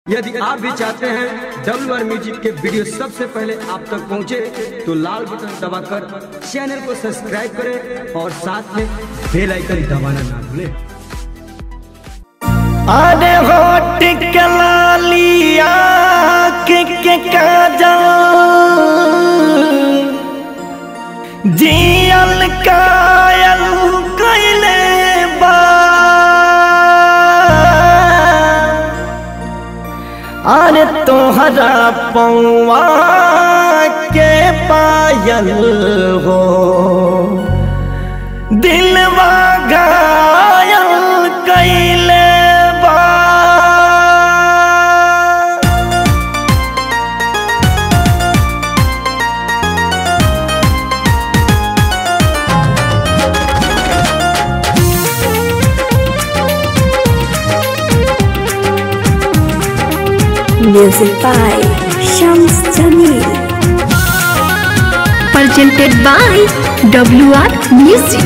यदि आप भी चाहते हैं डब्ल्यू आर म्यूजिक के वीडियो सबसे पहले आप तक पहुंचे तो लाल बटन दबाकर चैनल को सब्सक्राइब करें और साथ में बेल आइकन दबाना ना भूलें अरे होट के लालिया के के काजल जियल कायल कैले बा अरे तोहरा पौआ के पायल हो दिलवा घायल कैले बा Music by Shams Jamil. Presented by WR Music.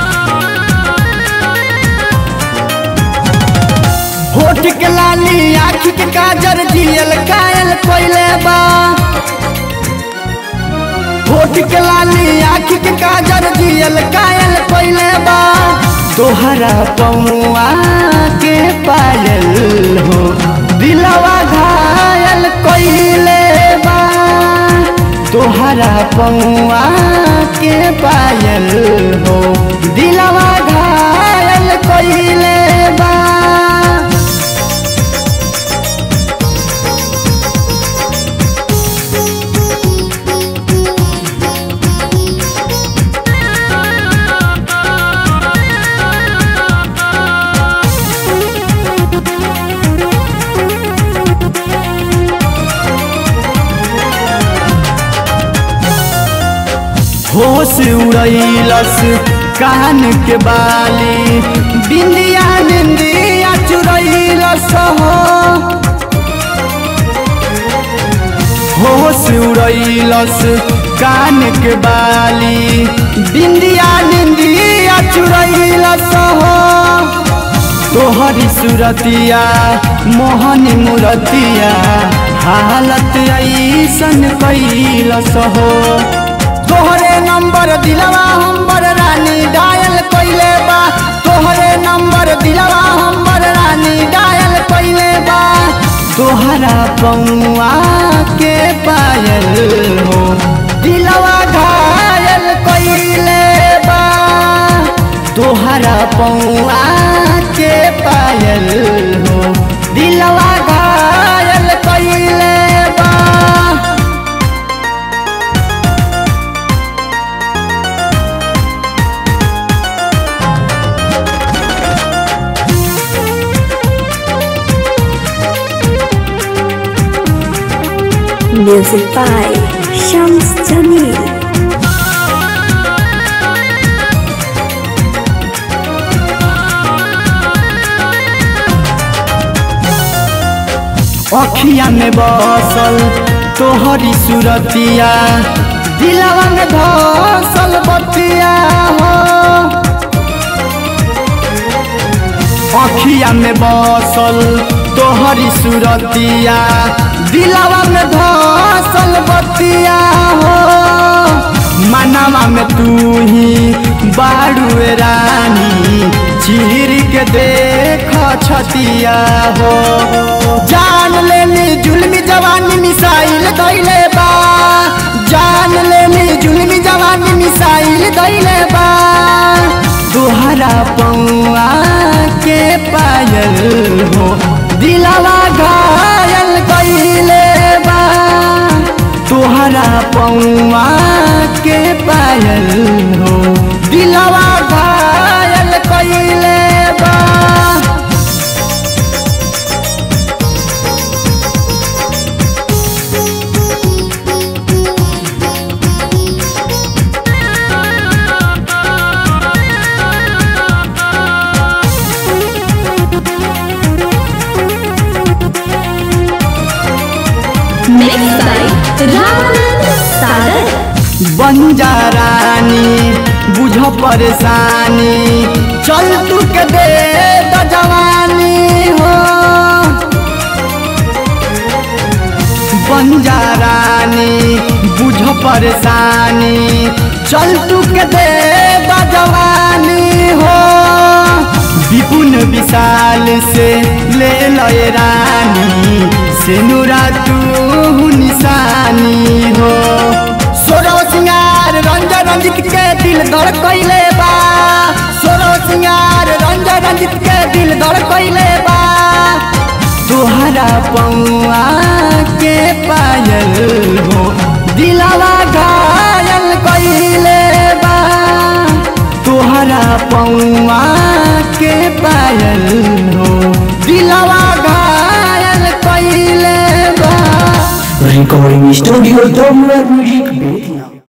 होठ के लाली आँख के काजर जियल कायल कोइले बा होठ के लाली आँख के काजर जियल कायल कोइले बा तोहरा पौआ के पायल हो दिलवा घायल कोइले बा तोहरा पौआ के पायल हो दिलवा घायल कोइले बा होश उड़ैलस कान के बाली बिंदिया निंदिया चुरैलस हो होश उड़ैलस कान के बाली बिंदिया निंदिया चुरैलस हो तोहरी सुरतिया मोहनी मुरतिया हालत ऐसन कैलस हो तोहरे नंबर दिलवा हमर रानी डायल कइले बा तोहरे नंबर दिलवा हमर रानी डायल कइले बा तोहरा पौआ के पायल हो दिलवा घायल कइले बा तोहरा पौआ के पायल हो दिलवा घायल कइले बा Music by Shams Jamil. अखिया में बसल तोहरी सुरतिया दिलवा में धसल बतिया हो अखिया में बसल तोहरी सुरतिया दिलवा में धसल बतिया हो मनवा में तू ही बाड़ू रानी चीर के देख छतिया हो जान लेनी जुलमी जवानी मिसाइल दैले बा जान लेनी जुलमी जवानी मिसाइल दैले बा तोहरा पौआ के पायल हो दिलवा घायल कैले बा तोहरा पौआ के पायल हो दिलवा घायल कैले बा Mixed by Ramanand Sagar. बंजारानी बुझ परेशानी चल तू के दे द जवानी हो बन जा रानी बुझ परेशानी चल तू के दे बजवानी हो विपुन विशाल से ले लय रानी से नुरा तू निशानी हो सोरो सिंगार रंजन रंजित के दिल धड़ कैले बा सोरो सिंगार रंजन रंजित के दिल धड़ कैले बा तुहरा पौआ के पायल हो दिलावा घायल कैले बा तुहरा पौआ के पायल हो दिलावा घायल कैले बा Recording Studio Domler Music Beat.